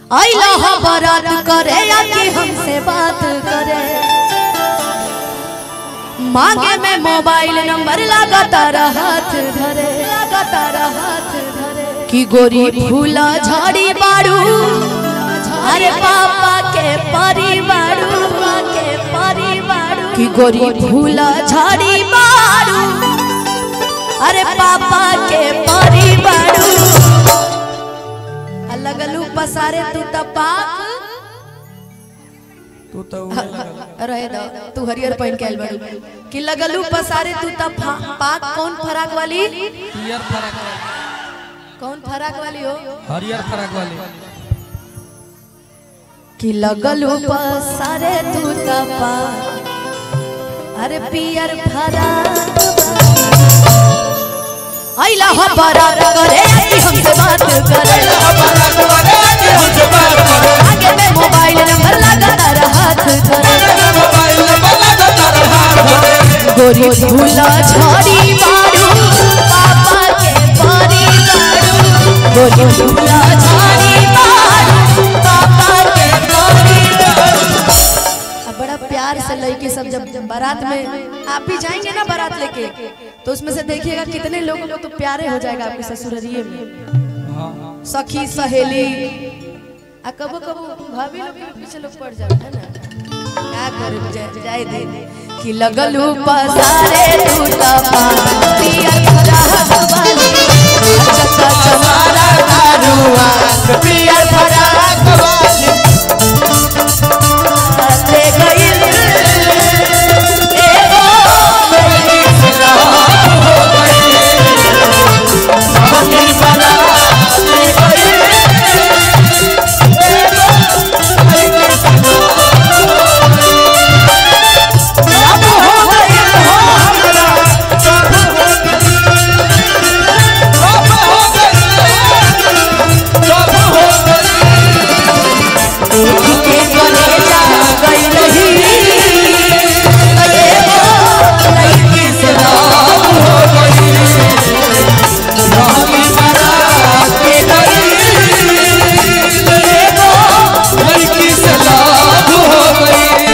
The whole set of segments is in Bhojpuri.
आइला हा बारात करे या कि हमसे बात करे मांगे में मोबाइल नंबर लगातार हाथ धरे लगातार हाथ धरे कि गोरी फूला झाड़ी बाड़ू अरे पापा के परिवारू के परिवारू कि गोरी फूला झाड़ी बाड़ू अरे पापा के परिवारू लगलू पसारे तू तपाक तू तो उहे लगल रहे दो तू हरियर पहन के आइल बाड़ू कि लगलू पसारे तू तब पाक कौन फराक वाली पियर फराक वाली कौन फराक वाली हो हरियर फराक वाली कि लगलू पसारे तू तपा अरे पियर फराक आइला हो बारात करे कि हमसे बात करे आगे में मोबाइल नंबर लगातार हाथ धरे गोरी झूला छोड़ी बाड़ू पापा के परी बाड़ू गोरी झूला छोड़ी बाड़ू पापा के परी अब बड़ा प्यार से लड़के सब जब बारात में आप भी जाएंगे ना बारात लेके तो उसमें से देखिएगा कितने लोगों को तो प्यारे हो जाएगा आपके ससुररिये में हाँ सखी सहेली आ कबो कबो भाभी लोग के पीछे लोग पड़ जाए है ना क्या करे जाए जाए दे कि लगलू पसारे टूटा पिया खरा वाली चचा चमारा दारुआ पिया खरा ले गइल एगो अब हो गइल हो देखी के कलेजा गई रही एगो लड़की से राम हो गई रामी बारात के गई एगो लड़की से लाभ हो गई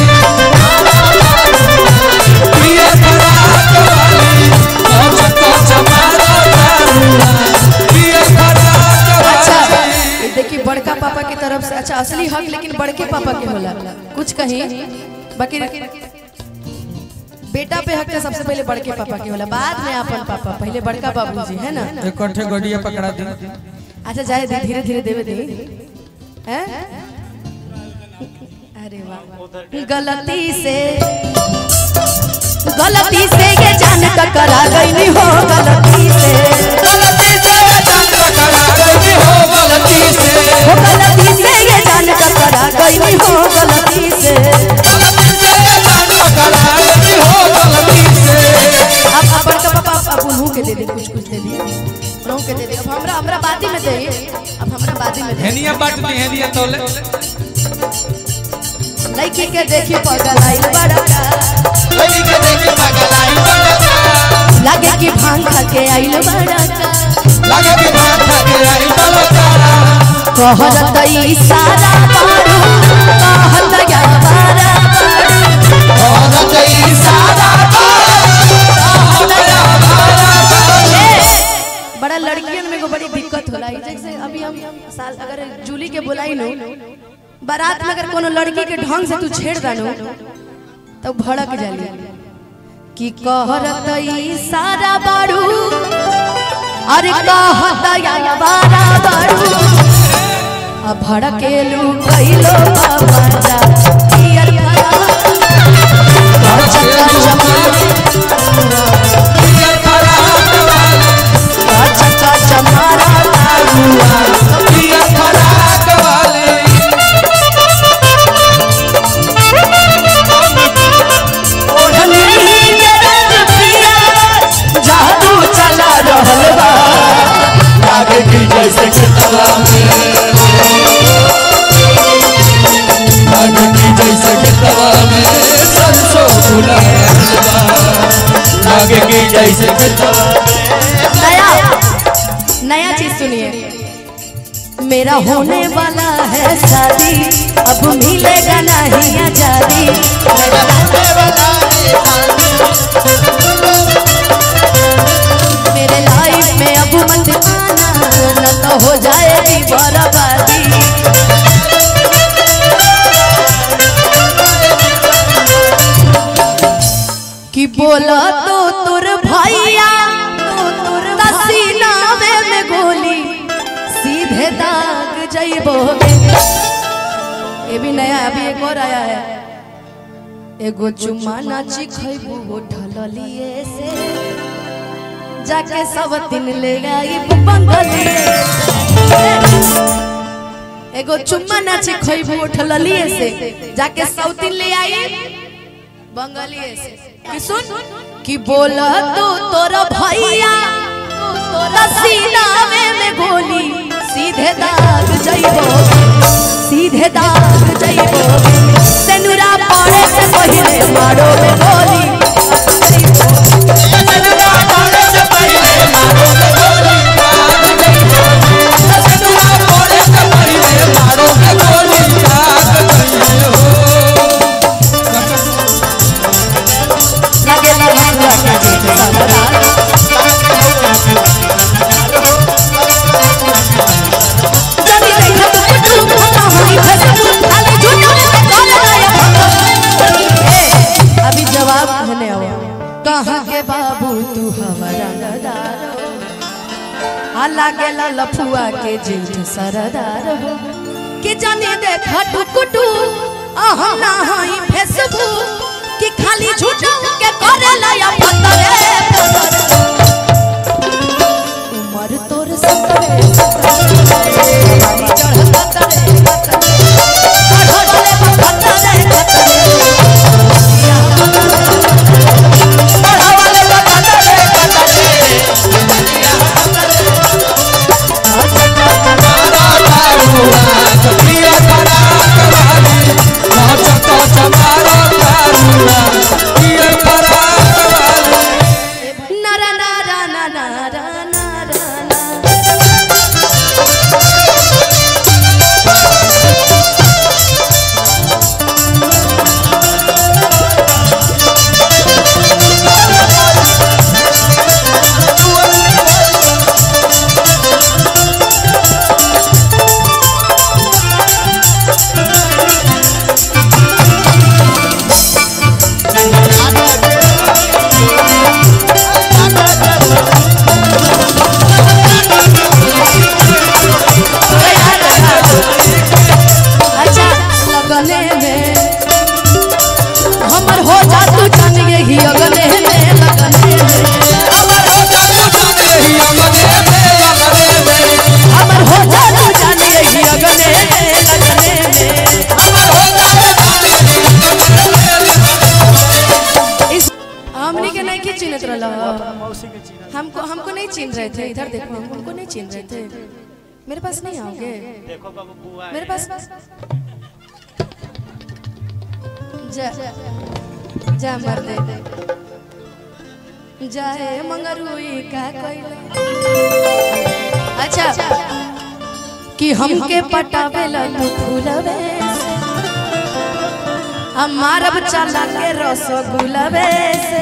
पियर फराक वाली चमका चमारा दारुआ पियर फराक अच्छा वाली ये देखिए बड़का पापा की तरफ से अच्छा असली हक लेकिन बड़के पापा के होला कुछ कहीं बाकी बेटा पे हक तो सबसे पहले बड़के पापा के होला बाद में अपन पापा पहले बड़का बाबूजी है ना इकट्ठे गड़िया पकड़ा दी अच्छा जाए दे धीरे धीरे देवे दे हैं अरे वाह गलती से गलती से ये जान टकरा गई हो गलती से गलती से जान टकरा गई हो गलती से हो गलती से ये जान टकरा गई हो गलती से गलती से जान टकरा गई हो गलती से अब अब बड़का पापा अब उन्हों के दे दे कुछ कुछ दे दे उन्हों के दे दे अब हमरा हमरा बादी में दे अब हमरा बादी में दे हेनिया बाट दी हेनिया तोले लड़की के देखी पगल आई बड़ा लड़की के देखे पागल आई बड़ा लागे कि भांग खा के आइल बड़ा लगे कि भाग के आई बड़ा तारा कहत इशारा मारू कहत या मारा मारू और कई सारा ए, बड़ा लड़कियन में को बड़ी दिक्कत होला ई जैसे अभी हम साल अगर जूली के बुलाई नो बारात में अगर कोनो लड़की के ढंग से तू छेड़ दानो तो भड़क जाली कि कहत इशारा बारू अरे कहत या मारा मारू अब भड़केलू कैलो बाबा जा पियर भरा चक्का चमारा चक्का चमारा दारुआ ओढ़नी के रंग पिया जादू चला रहल बा आगे की जैसे कि तला में आगे की जैसे कि तला में सरसों फूला आगे की जैसे कि तला नया नया चीज सुनिए मेरा होने वाला है शादी अब मिलेगा नहीं आजादी मेरे लाइफ में अब मत आना न तो हो जाएगी बर्बादी कि बोला तो तुर भैया तो तुर सीनावे में गोली सीधे दाग जइबो ये भी नया अभी एक और आया है एगो चुम्मा नाची खइबू होठल लिए से जाके सब दिन ले आई बंगलिए एगो चुम्मा नाची खइबू होठल लिए से जाके सब दिन ले आई बंगालिए से कि सुन कि बोला तो तोरा भैया तोरा सीनावे में गोली सीधे दाग जइबो सीधे दाग जइबो तेनुरा पड़े से पहिले मारो में गोली लगे लगे लगे जेठ सबरा जदी देखा तो कुटू खता होई फसू खाली झूठो में कॉल लाया ए अभी जवाब कहने आओ कहां के बाबू तू हमारा नदार हो आला गेला लफुआ के जेठ सरदार हो कि जाने देखा टुकुटू अहाँ ना हई फेसबुक कि खाली झूठो के करे लाया पतरे उमर तोर सतरे पानी चढ़ पतरे पतरे पतरे पतरे नरा नरा नरा नरा नरा अच्छा लगने में हमर हो जा तू जान यही अगले में लगने में हमर हो जा तू जान यही अगले में लगने में इस हमनी के नहीं की चिन्हत रहला हमको हमको नहीं चिन्ह रहे थे इधर देखो हम हमको नहीं चिन्ह रहे थे मेरे पास नहीं आओगे देखो बाबू बुआ मेरे पास जा जा मर दे जाए मगर हुई का कोइला अच्छा कि हमके पटावे ला तू फूलवे से हम मारब चला के रसगुलवे से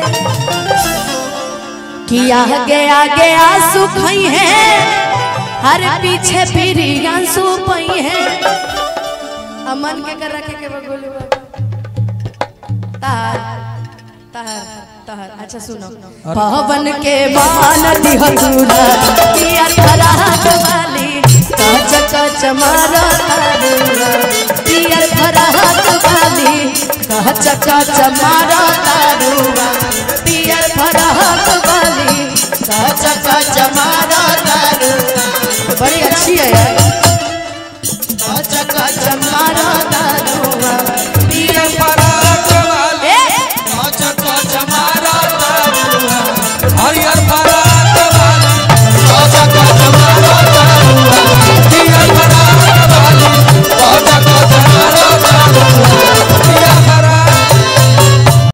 कि आगे आगे आंसू खई है हर पीछे फिरी आंसू पई है अमन के कर रखे के बगोलू तार तार तार अच्छा सुनो पवन के मान दिह दूला पिया फराहत वाली कच कच मारा तारुला पिया फराहत वाली कच कच मारा तारुला पिया फराहत वाली कच कच मारा